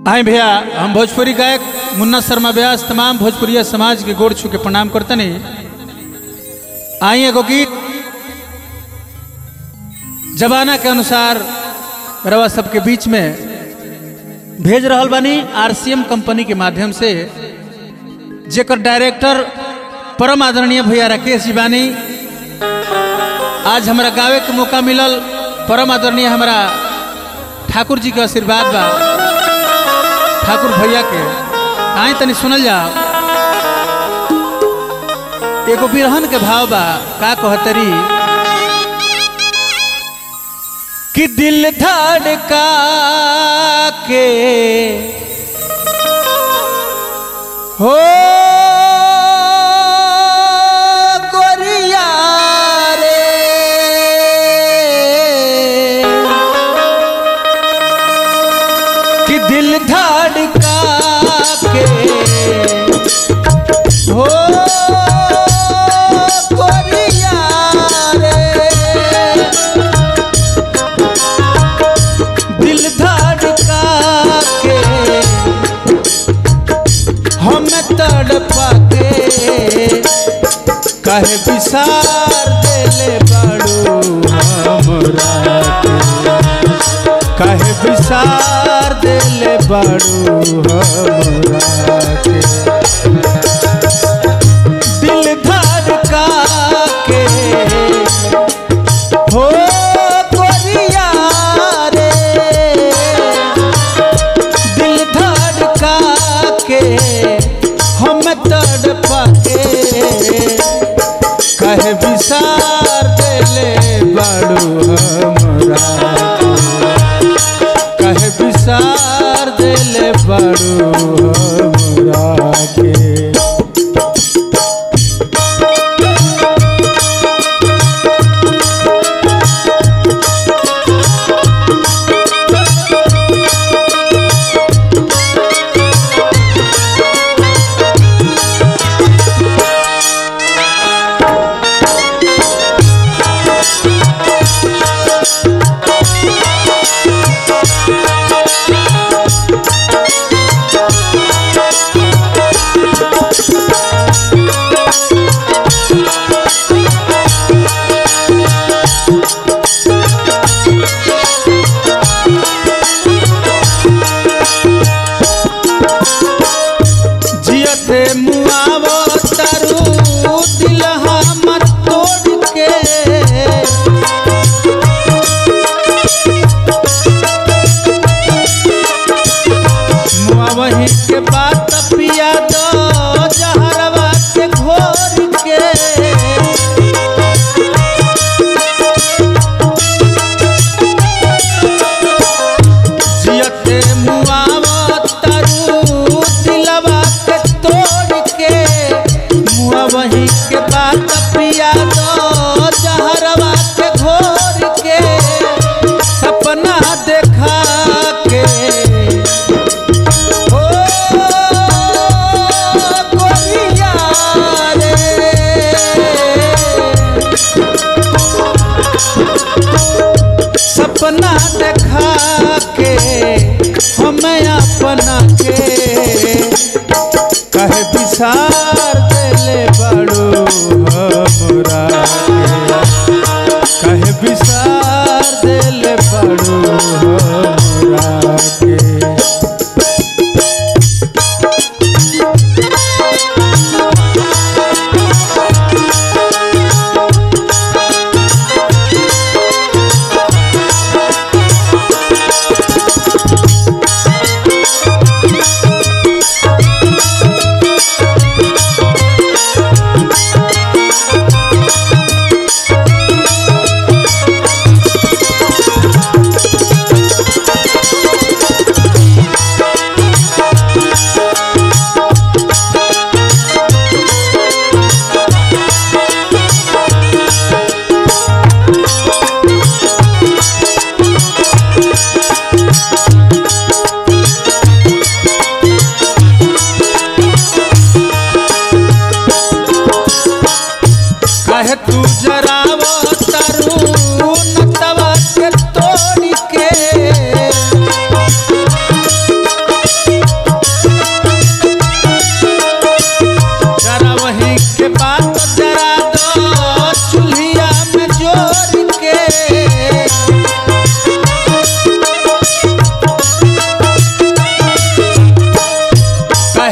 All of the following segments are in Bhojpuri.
हाय भैया हम भोजपुरी गायक मुन्ना शर्मा व्यास तमाम भोजपुरिया समाज के गोड़ छू के प्रणाम करतनी आई एगो गीत जमाना के अनुसार रवा सबके बीच में भेज रहल बानी आरसीएम कंपनी के माध्यम से जेकर डायरेक्टर परम आदरणीय भैया राकेश जी बानी आज हमरा गावे के मौका मिलल परम आदरणीय हमरा ठाकुर जी के आशीर्वाद बा ठाकुर भैया के आई तनी सुनल जाओ एगो बिरहन के भाव बा का कहतरी कि दिल धड़का के हो गोरिया रे कि दिल धड़का के हो गोरिया रे दिल धड़का के हम तड़पा के कहे विसार देले बड़ू हमरा के कहे विसार देले बड़ू हमरा के दिल धड़का के हो गोरिया रे दिल धड़का के हम तड़पा के कहे विसार देले बड़ू हमरा कहे विसार देले बड़ू हमरा के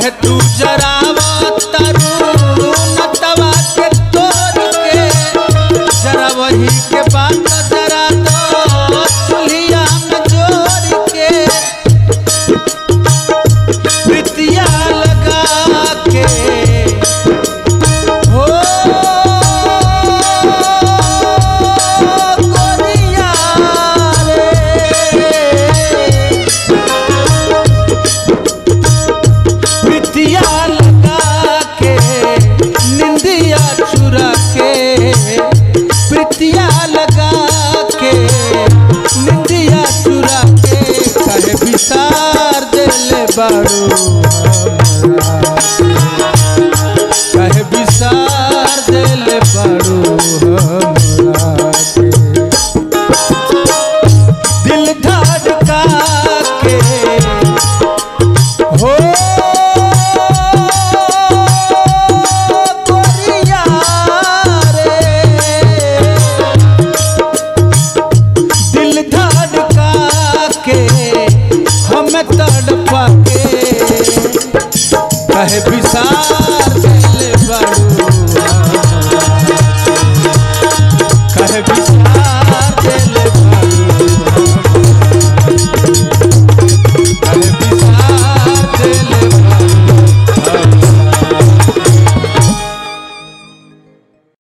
कहे तू जरावत तारू नटवा के तोड़ के जरा वही के बात जरा दो चुलिया में जोड़ के प्रीतिया लगा के हो गोरिया रे प्रीतिया लगा के निंदिया चुरा के प्रीतिया लगा के निंदिया चुरा के कहे विसार दिल बाड़ू